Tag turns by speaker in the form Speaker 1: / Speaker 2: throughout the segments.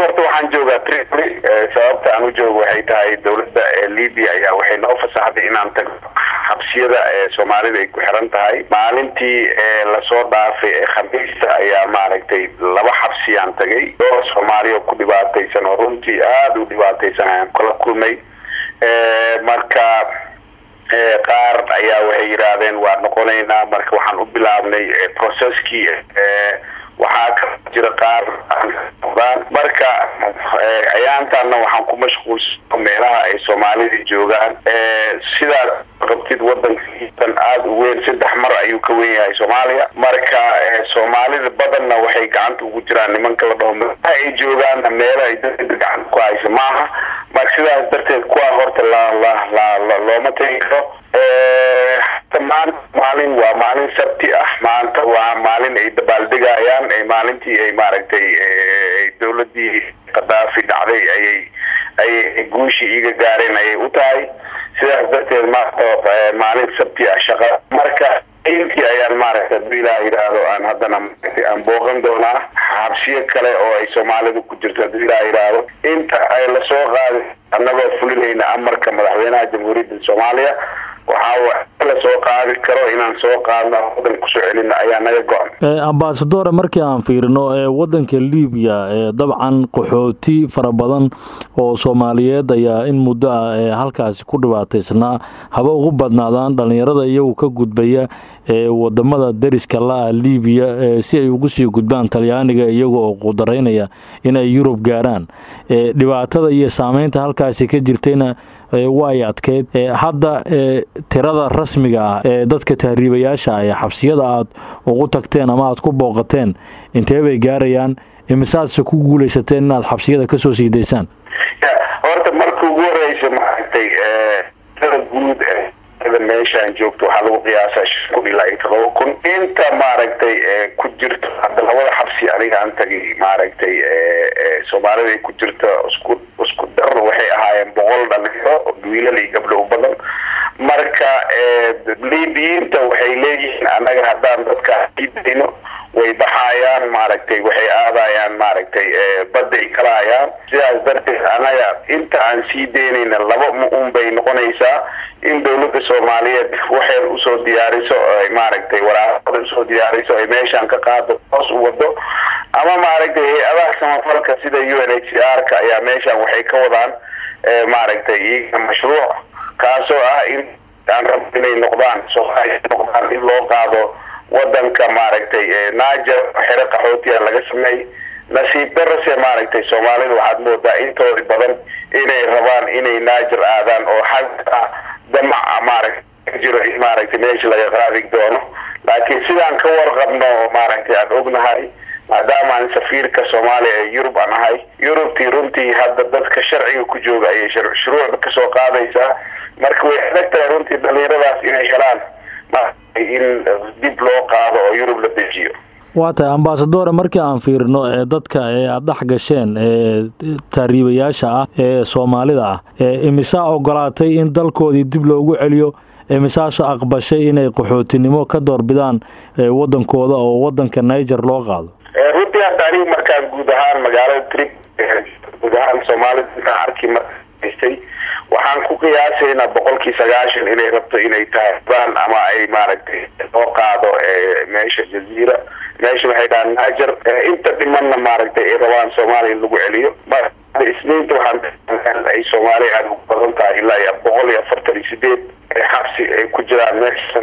Speaker 1: horta waxaan joogaa tripoli sababta aan u joogo waxay tahay dowladda libya ayaa waxay noo fasaxday inaan tagno xabsiyada ee soomaalida ay ku xiran tahay maalintii lasoo dhaafay ee khamiista ayaa maaragtay laba xabsiyaan tagay dhowr soomaali oo ku dhibaataysan oo runtii aada u dhibaataysan ayaan kala kulmay marka qaar ayaa waxay yidhaahdeen waa noqonaynaa marka waxaan u bilaabnay processkii waxaa ka jira qaar aan marka ayaantaana waxaan ku mashquulsano meelaha ay soomaalida joogaan sidaad qabtid wadankan aada u weyn saddex mar ayuu ka wen yahay soomaaliya marka soomaalida badanna waxay gacanta ugu jiraan nimanka la dhaho meelaha ay joogaanna meelo ay dada gacanta ku haysa maaha marka sidaas darteed kuwaa horta la la la looma tegi karo maanta maalin waa maalin sabti ah maanta waa maalin ay dabaaldegayaan maalintii ay maaragtay dowladii kadaafi dhacday ayay ayay guushii iga gaareen ayay u tahay sidaas darteed maanta maalin sabti ah shaqa marka intii ayaan maaragtay haduu ilaah yidhaahdo aan haddana aan booqan doonaa xabsiyo kale oo ay soomaalida ku jirto haduu ilaah yidhaahdo inta ay lasoo qaaday annagoo fulinayna amarka madaxweynaha jamhuuriyadda soomaaliya waxaa la soo qaadi karo inaan soo qaadno wadan kusoo celina ayaa naga go-an
Speaker 2: ambasadore markii aan fiirino wadanka libiya dabcan qaxooti fara badan oo soomaaliyeed ayaa in muddo ah halkaasi ku dhibaataysnaa haba ugu badnaadaan dhalinyarada iyagu ka gudbaya wadamada deriska la-a libiya si ay ugu sii gudbaan talyaaniga iyaga oo qudaraynaya inay yurub gaaraan dhibaatada iyo saameynta halkaasi ka jirtayna way adkeyd hadda tirada rasmiga ah ee dadka tahriibayaasha ah ee xabsiyada aad ugu tagteen ama aad ku booqateen intee bay gaarayaan imisaadse ku guuleysateen inaad xabsiyada kasoo sii daysaan
Speaker 1: horta marka ugu horeysa maaragtay tirada guud meeshaan joogto waxaa lagu qiyaasaa shan kun ilaa iyo todoba kun inta maaragtay ku jirto hadda labada xabsi aniga aan tagay maaragtay soomaalida ay ku jirta isku isku dar waxay ahaayeen boqol dhalinyaro wiilal iyo gabdho u badan marka libiyiinta waxay leeyihiin annaga haddaan dadkaa idayno way baxayaan maaragtay waxay aadayaan maaragtay badday kalahayaan sidaas darteed anaga inta aan sii deynayna laba un bay noqonaysaa in dowladda soomaaliyeed waxay usoo diyaariso maaragtay waraaqada usoo diyaariso ay meeshaan ka qaado hoos u wado ama maaragtay hay-adaha samafalka sida u n h c r ka ayaa meeshaan waxay ka wadaan maaragtay iyaga mashruuc kaasoo ah in aan rabo inay noqdaan soomaaliya noqdaan in loo qaado wadanka maaragtay naajer xero qaxootiya laga sameey nasiib darase maaragtay soomaalida waxaad moodaa intooda badan inay rabaan inay naajer aadaan oo xagga damac maaragta jiro in maaragtay meesha laga qaadi doono laakiin sidaan ka warqabno maaragtay aan ognahay maadaama aan safiirka soomaaliya ee yurub aan ahay yurubtii runtii hadda dadka sharciga ku jooga ayay shuruucda kasoo qaadaysaa marka way adag tahay runtii dhalinyaradaas inay helaan in dib loo qaado oo yurub la dejiyo
Speaker 2: waa tahay ambasadore markii aan fiirino ee dadka ee aada dhex gasheen ee taariibayaasha ah ee soomaalida ah imisaa ogolaatay in dalkoodii dib loogu celiyo imisaasoo aqbashay inay qaxootinimo ka doorbidaan wadankooda oo wadanka niger loo qaado
Speaker 1: runtii hadda anigu markaan guud ahaan magaalada trip guud ahaan soomaalida intaan arki marstay waxaan ku qiyaasaynaa boqolkii sagaashan inay rabto inay tahay ama ay maaragtay loo qaado meesha jaziira meesha waxay dhahaan naajer inta dhimanna maaragtay ay rabaan soomaaliya in lagu celiyo isniinta waxaan ay soomaaliya aada ugu badan tahay ilaa iyo boqol iyo afartan iyo sideed xabsi ay ku jiraan meesha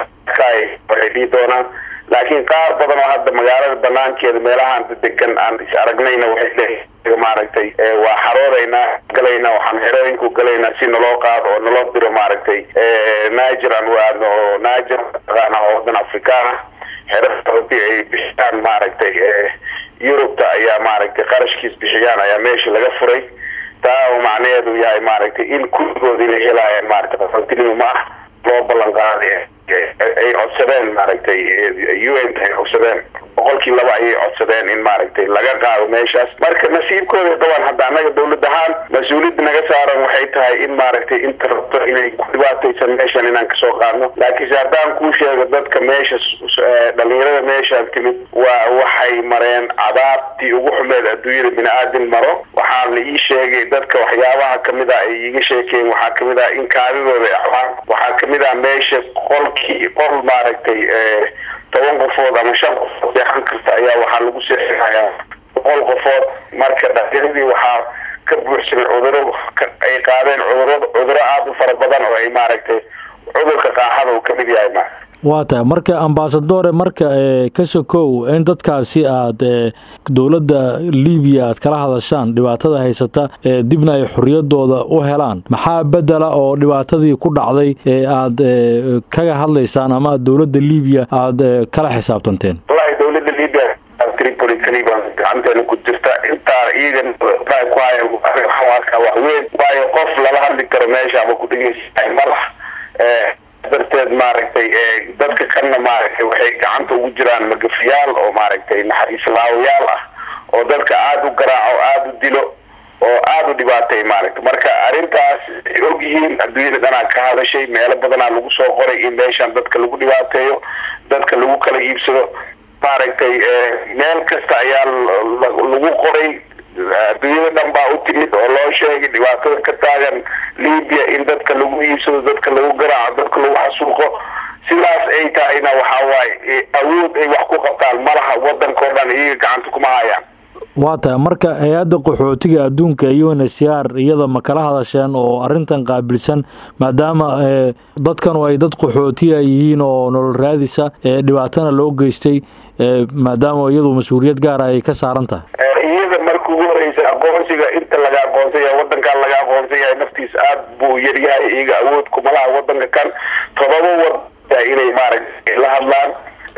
Speaker 1: waxay dhihi doonaan laakiin qaar badan oo hadda magaalada banaankeeda meelahaan degan aan is aragnayna waxay leeyihin maaragtay waa xaroodaynaa galaynaa waxaan xerooyinku galaynaa si naloo qaado oo naloo diro maaragtay niger aan waadno oo niger taqaana oo wadan afrikaan ah xeradi ay bixiyaan maaragtay yurubta ayaa maaragtay qarashkiis bixiyaan ayaa meesha laga furay taa oo macnaheedu yahay maaragtay in kulligood inay helaayaan maaragtay qaxootinimo ma ah loo ballan qaaday ay codsadeen maaragtay u n ay codsadeen boqolkii laba ayay codsadeen in maaragtay laga qaado meeshaas marka nasiibkooda daban hadda annaga dawlad ahaan mas-uuliyadda naga saaran waxay tahay in maaragtay inta rabto inay ku dhibaataysan meeshan inaan kasoo qaadno laakiinse haddaan kuu sheego dadka meesha dhalinyarada meeshaan timid waa waxay mareen cadaabtii ugu xumeed adduunyada bini aadin maro waxaa la ii sheegay dadka waxyaabaha kamid ah ay iiga sheekeen waxaa kamid ah in kaadidooda axwaan waxaa kamid ah meesha qolkii qol maaragtay toban qofood ama shan qofood seexan karta ayaa waxaa lagu seexinayaa boqol qofood marka dhalinyaradii waxaa ka buuxsamay cuduro ay qaadeen cuduro cuduro aada u fara badan oo ay maaragtay cudurka qaaxada uu kamid yahay ma
Speaker 2: waa tahay marka ambasadore marka ka sokow in dadkaasi aada dowladda libiya aad kala hadashaan dhibaatada haysata dibna ay xoriyadooda u helaan maxaa bedela oo dhibaatadii ku dhacday ee aada kaga hadlaysaan ama dowladda libiya aada kala xisaabtanteen
Speaker 1: wallahi dowladda libiya tripoli kaliban gacanteena ku jirta intaa iyagan ku hayan waxaan arkaa wax weyn waayo qof lala hadli karo meesha ama ku dhegeysa malax darteed maaragtay dadka kanna maaragtay waxay gacanta ugu jiraan magafiyaal oo maaragtay naxariislaawayaal ah oo dadka aada u garaaco aada u dilo oo aada u dhibaatay maaragta marka arrintaas ay og yihiin adduunyada dhanaa ka hadashay meelo badanaa lagu soo qoray in meeshan dadka lagu dhibaateeyo dadka lagu kala iibsado maaragtay meel kasta ayaa lagu qoray adduunyada dhan baa u timid oo loo sheegay dhibaatada ka taagan libiya in dadka lagu iibsado dadka lagu garaaco dadka lagu xasuuqo sidaas ay tahayna waxaa waaye awood ay wax ku qabtaan malaha wadankao dhan iyaga gacanta kuma hayaan
Speaker 2: waa tahay marka hay-adda qaxootiga adduunka u n s r iyada ma kala hadasheen oo arrintan qaabilsan maadaama dadkanu ay dad qaxootiya yihiin oo nolol raadisa dhibaatana loo geystay maadaama iyadu mas-uuliyad gaara ay ka saaran tahay
Speaker 1: iyada marka ugu horeysa aqoonsiga inta laga aqoonsan yahay wadankan laga aqoonsan yahay naftiisa aada buu yaryahay iyaga awood kumalaha wadanka kan todoba wada inay maaragtay la hadlaan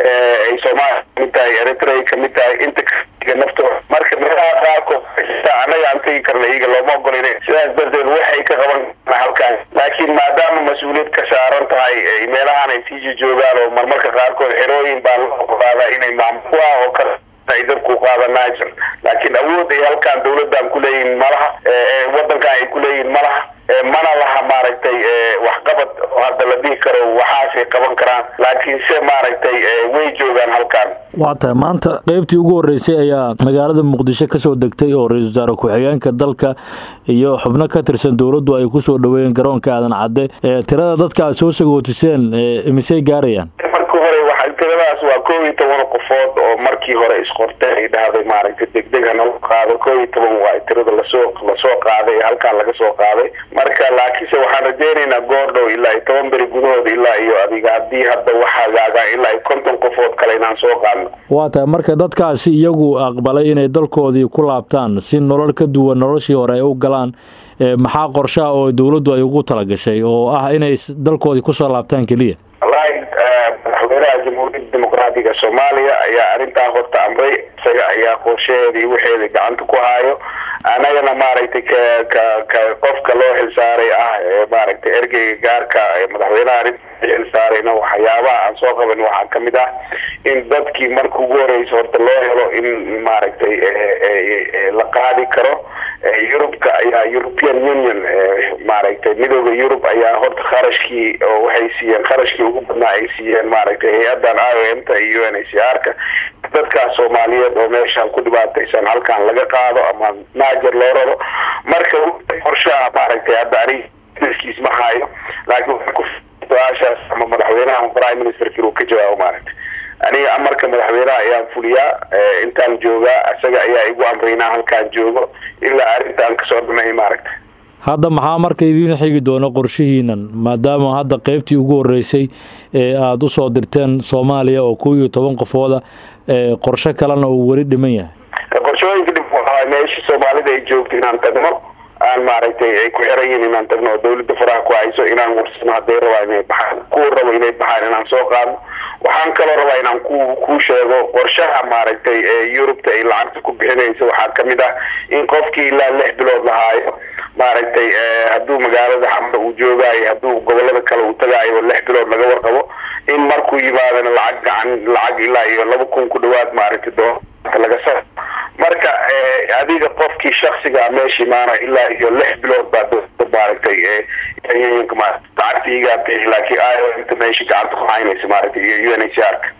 Speaker 1: ay soomaaliya kamid tahay eritrea kamid tahay inta naftooda marka meelaha qaarkood anaga aan tegi karna iyaga looma ogolin sidaas darteed waxay ka qaban karna halkaan laakiin maadaama mas-uuliyad ka saaran tahay meelahaan ay sii joogaan oo marmarka qaarkood xerooyin baa la ogolaadaa inay maamul oo kale ay dadku qaadanaajan laakiin awood ay halkaan dawladdan kuleeyihin malaha wadankan ay kuleeyihin malaha mana laha maaragtay waxqabad oo hadda la dhihi karo waxaasay qaban karaan laakiin se maaragtay way joogaan halkaan
Speaker 2: waa tahay maanta qeybtii ugu horreysay ayaa magaalada muqdisho kasoo degtay oo ra-iisul wasaare ku-xigeenka dalka iyo xubno ka tirsan dowladdu ay kusoo dhaweeyeen garoonka aadan cadde tirada dadka aad soo sagootiseen misey gaarayaan
Speaker 1: marka hore waa tiradaas waa koob iyo toban qofood oo markii hore isqortay ay dhahday maaragtay degdeg hanala qaado koob iyo toban waa tirada lasoo lasoo qaaday halkaan laga soo qaaday marka laakiinse waxaan rajeynaynaa goor dhow ilaa iyo toban beri gudahooda ilaa iyo adiga haddii hadda waxagaaga ilaa iyo konton qofood kale inaan soo qaadno
Speaker 2: waa tahay marka dadkaasi iyagu aqbalay inay dalkoodii ku laabtaan si nolol ka duwan noloshii hore ay u galaan maxaa qorshaha oo dowladdu ay ugu talagashay oo ah inay dalkoodii kusoo laabtaan keliya
Speaker 1: wallahi madaxweynaha jamhuuriyadda dimuqraatiga soomaaliya ayaa arrintaa horta amray isaga ayaa qorshaheedii waxeeda gacanta ku haayo anagana maaragtay ka ka ka qofka loo xilsaaray ah ee maaragtay ergeyga gaarka ee madaxweynaha arrinta xilsaarayna waxyaabaha aan soo qaban waxaa kamid ah in dadkii marka ugu horeysa horta loo helo in maaragtay la qaadi karo yurubka ayaa european union maaragtay midooda yurub ayaa horta kharashkii oo waxay siiyeen kharashkii ugu badnaa ay siiyeen maaragtay hay-adan i o m ta iyo u n h c r ka dadkaas soomaaliyeed oo meeshaan ku dhibaataysan halkaan laga qaado ama naajer loo raro marka qorshaha maaragtay hadda anigiskiis ma hayo laakiin su-aashaas ama madaxweynaha prime ministerka inuu ka jawaabo maaragtay aniga amarka madaxweynaha ayaan fuliyaa intaan joogaa isaga ayaa igu amraynaa halkaan joogo ilaa arrintaan kasoo dhamay maaragta
Speaker 2: hadda maxaa marka idiin xigi doona qorshihiinan maadaama hadda qeybtii ugu horreysay ee aada usoo dirteen soomaaliya oo kow iyo toban qofooda qorshe kalena uu weli dhiman yahay
Speaker 1: qorshooyinka dhib waxaa meeshii soomaalida ay joogto inaan tagno aan maaragtay ay ku xiran yihin inaan tagno oo dawladda faraha ku hayso inaan warsano hadday rabaa inay baxaan kuwa rabo inay baxaan inaan soo qaadno waxaan kaloo rabaa inaan ku ku sheego qorshaha maaragtay yurubta ay lacagta ku bixinaysa waxaa kamid ah in qofkii ilaa lix bilood lahaayo maaragtay hadduu magaalada xamar uu joogaayo hadduu gobolada kale uu tagaayo lix bilood laga warqabo in markuu yimaadana lacag gacan lacag ilaa iyo laba kun ku dhawaad maaragtay doonta laga sa marka adiga qofkii shaksiga meesha imaana ilaa iyo lix bilood baa dowlada maaragtay lacagta igaa bixi laakiin inta meesha gacanta ku haynaysa maaragtay iyo u n h r ka